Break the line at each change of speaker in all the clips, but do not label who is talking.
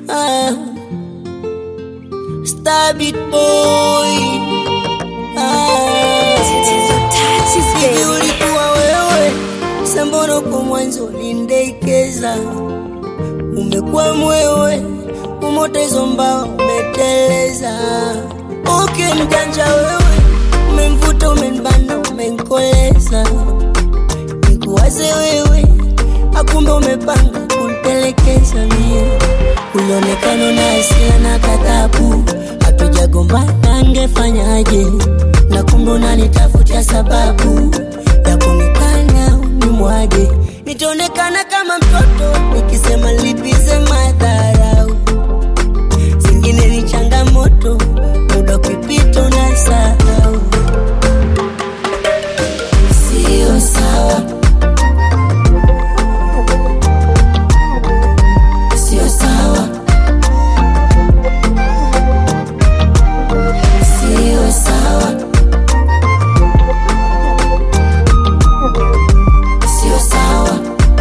ah. Stabit boy ah. Hivi ulikuwa wewe sambono kwa mwanzo lindekeza umekuwa mwewe umotezo mbao umeteleza uke mjanja wewe umemvuta umenbana umenkoleza nikuwaze wewe akumbe umepanga kuntelekeza mie ulionekana na hasira na kadhabu hatujagombana angefanyaje na kumbe unanitafutia sababu ya kunikana unimwage nitaonekana kama mtoto nikisema lipize madharau zingine ni changamoto muda kupita unasahau sio sawa sio sawa sio sawa sio sawa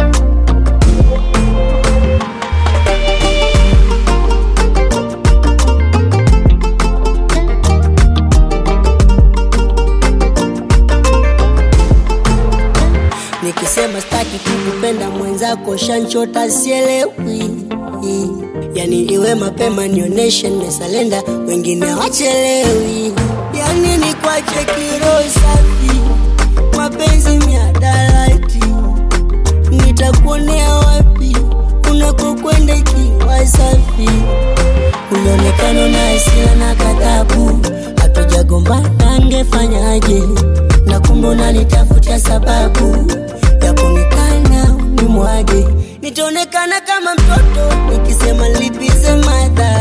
nikisema staki kukupenda mwenzako shanchota sielewi yani iwe mapema nioneshe nimesalenda wengine wachelewi yani ni kwache kiro safi mapenzi miadarati nitakuonea wapi unakokwenda ikiwa safi ulionekana na hasira na kadhabu hatujagombana angefanyaje na kumbe unanitafutia sababu ya kunikana unimwage nitaonekana kama mtoto nikisema lipize madha